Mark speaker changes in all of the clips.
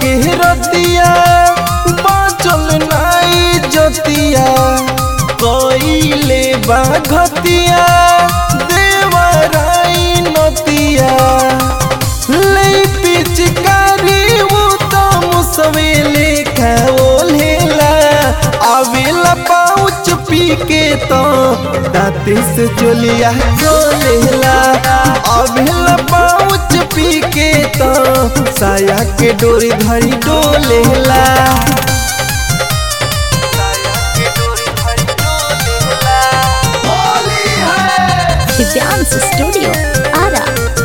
Speaker 1: के रतिया बाचल नाई जतिया कइले बाघतिया देवराई नतिया ले पिचकारी वो तो मुसवेले खाओलेला आवेला पाउच पी के तो दाते से चोलिया खोलेला आवेला पाउच पी के तो साया के डोरी धरी डोलेला
Speaker 2: दिव्यांश स्टूडियो आरा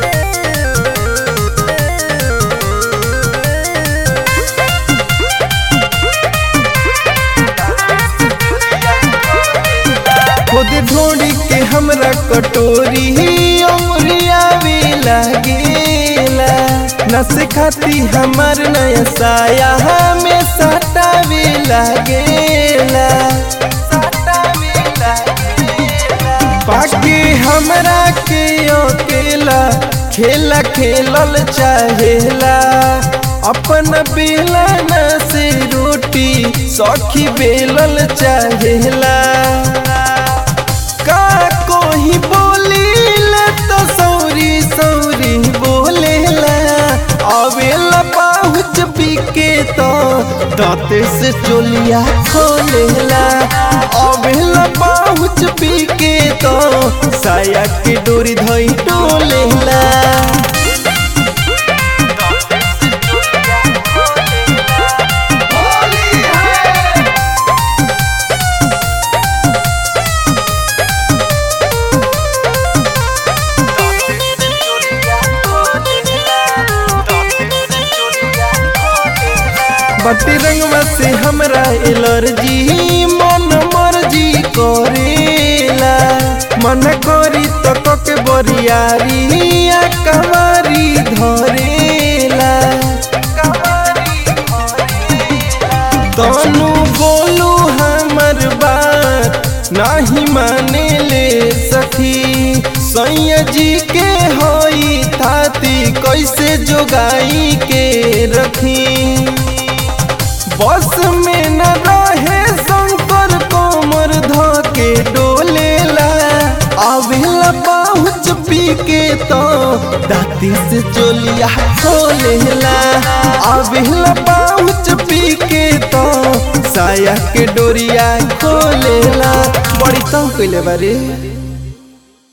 Speaker 1: खुद ढोड़ी के हमरा कटोरी उमरिया भी लागेला नस खाती हमर नया साया हमें साटा भी लागेला बाकी हमरा के अकेला खेला खेलल चाहेला अपन बेलन से रोटी सखी बेलल चाहेला का कोही बोली ले तो सौरी सौरी बोलेला आवेला पाहुच पी के तो दाते से चोलिया खोलेला आवेला पाहुच पी के तो साया के डोरी धई डोलेला बटी रंगवा से हमरा एलर्जी मन मर्जी करेला मन करी तो कके बरियारी आ कमारी धरेला तनु बोलू हमर बात नाही माने ले सखी सैया जी के होई थाती कैसे जोगाई के रखी बस में न रहे शंकर कोमर धके डोलेला आवेला पहुँच पी के तो दाती से चोलिया खोलेला आवेला पहुँच पी के तो साया के डोरिया खोलेला बड़ी तंग कैले बारे